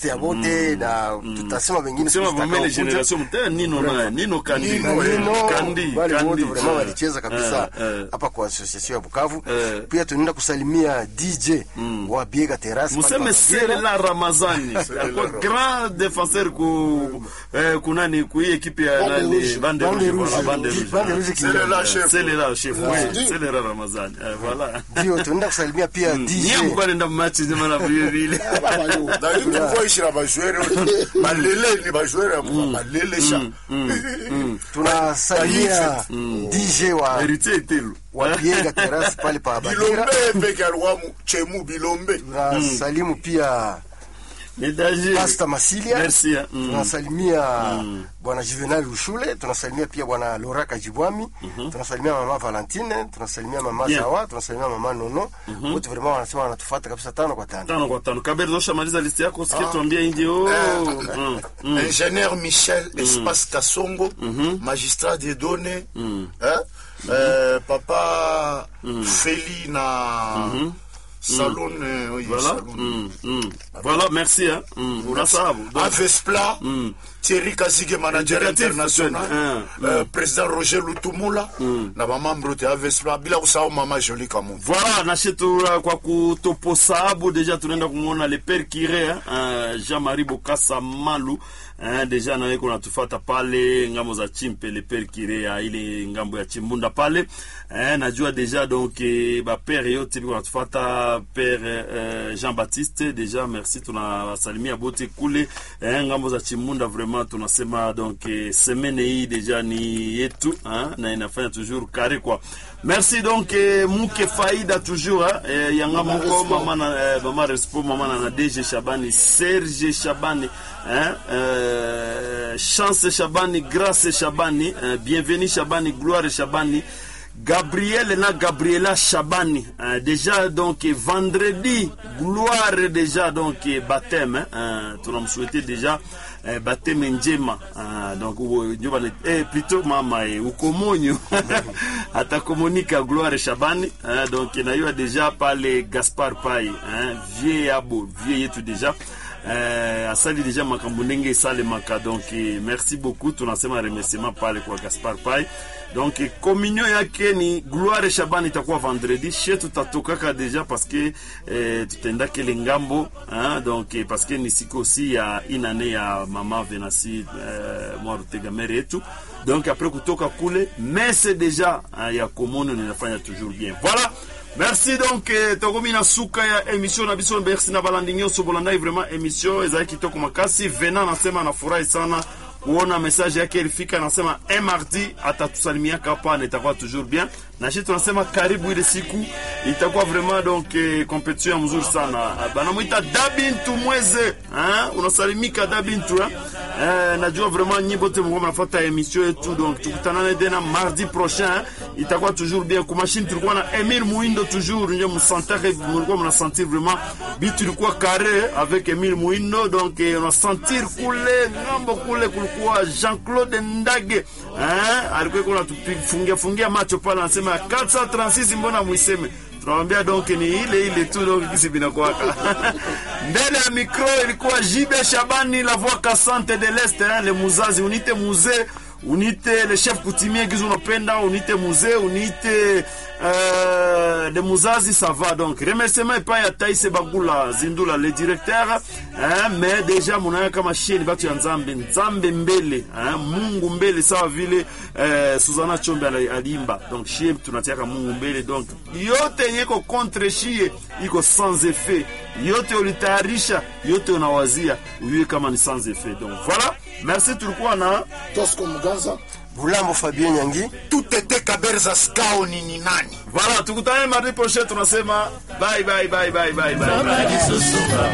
artiste ya bote na tutasema wengine sema siku vumele zitakaokuja. generation mtaya nino naye nino kandi Nino, Na Nino, kandi wale wote kandi vraiment walicheza kabisa Eh, eh. hapa kwa association ya Bukavu. Eh. Pia tunaenda kusalimia DJ wa Biega Terrace pale museme pa Bagira. selela ramazani ako grand défenseur ku eh, kunani ku hii equipe ya Bande nani Rouge. bande Bande rouge Rouge. voilà, bande rouge Bande Rouge qui- Selela chef. selela chef oui Ndio. selela ramazani eh, voilà Ndio tunaenda kusalimia pia niye DJ mko nenda match nzima na vile vile D'ailleurs, tu vois ici la bajoueur, malele ni bajoueur ya malele sha. tunasalimia DJ wa héritier etelu wa Biega Terrace pale pa Bagira. Bilombe peke alikuwa mu- chemu Bilombe. Tunasalimu pia Mesdames, Pasta Masilia. merci hein. Mm. tunasalimia bwana Juvenal Ushule, tunasalimia pia bwana Lora Kajibwami, tunasalimia mama Valentine, tunasalimia mama Bien. Zawa, tunasalimia mama Nono. Wote vraiment wanasema wanatufuata kabisa tano kwa tano. tano kwa tano kaberi toshamaliza listi yako sikia tuambie nje oh mm, mm. ingénieur Michel Espace Kassongo, magistrat des données, hein? Euh, papa Feli na salon, euh, oui, voilà salon. mm, mm. voilà merci hein. mm. unasahabu Donc, Avespla, Thierry Kazige, manager Indicatif, international, hein, euh, président Roger Lutumula, na mamambre te Avespla, bila kusahau mama Jolie Kamu. voilà nashetu kwa kutoposahabu deja tunaenda kumwona le père kire hein, uh, Jean-Marie Bokasa Malu hein, deja nawe kunatufata pale ngambo za chimpe le père kire ya ile ngambo ya chimbunda pale hein, najua deja donc eh, bapere yote biko natufata père eh, Jean-Baptiste deja merci tunawasalimia bote kule eh, ngambo za chimbunda vraiment tunasema donc eh, semaine hii deja ni yetu hein, na inafanya toujours carré quoi merci donc eh, muke faida toujours hein, eh, yanga moko mama na eh, mama respo mama na na DG Shabani Serge Shabani hein, euh, chance Shabani grâce Shabani hein, bienvenue Shabani gloire Shabani Gabriel na Gabriela Shabani hein, déjà donc eh, vendredi gloire déjà donc eh, baptême hein, hein, tunamsouhaiter déjà eh, baptême njema ah, donc uwe- ndio bana- eh, plutôt mama eh, ukomonyo atakomonika gloire shabani hein, donc nayua déjà pale gaspard pai hein, vie yabo vie yetu déjà eh, asali deja makambo ndenge esalemaka donc eh, merci beaucoup tunasema remerciement pale kwa gaspard pai donc eh, communion yake ni gloire shabani itakuwa vendredi she tutatokaka deja parce que eh, tutaendaka ile ngambo hein, donc eh, parce que ni siku aussi ya inane ya mama venasi eh, mwarutegamere yetu donc après kutoka kule mese deja hein, ya komono ninafanya toujours bien voilà merci donc eh, tokomi na suka ya émission na biso merci na balandi nyonso bolandai vraiment émission ezali kitoko makasi vena nasema anafurahi sana kuona message yake ilifika anasema un mardi atatusalimiaka hapa na itakuwa toujours bien na shi tunasema karibu ile siku itakuwa vraiment donc eh, competition ya mzuri sana Ah, banamwita dabintu mweze hein? unasalimika dabintu hein? eh, najua vraiment nyi bote mko mnafuata emission yetu donc tukutanane tena mardi prochain hein? itakuwa toujours bien kumashini tulikuwa na Emile Muindo toujours nje msantake mlikuwa mnasentir vraiment bitu ilikuwa carré avec Emile Muindo donc eh, unasentir kule ngambo kule kulikuwa Jean-Claude Ndage hein? alikuwa kuna tufungia fungia macho pale anasema 436 mbona muiseme tunawambia donc ni ile ile tu donc kisi binakwaka mbele ya mikro ilikuwa Jibe Shabani la voix cassante de l'Est hein, le muzazi unite muzee unite le chef coutumier gizo unapenda unite muzee unite euh, de muzazi ça va donc remerciement epai ya Taise Bagula Zindula le directeur hein, mais déjà munaya kama sheni batu ya nzambe nzambe mbele hein, mungu mbele sawa vile eh, Suzana Chombe ali- aliimba donc shie tunatiaka mungu mbele donc yote yenye iko contre shie iko sans effet yote ulitayarisha yote unawazia uyue kama ni sans effet donc voilà merci tulikuwa na Tosco Muganza. Bulambo Fabien Nyangi. Tout était Kaberza Skao ni ni nani? voilà tukutane mardi prochain tunasema bye bye bye bye bye bye, bye.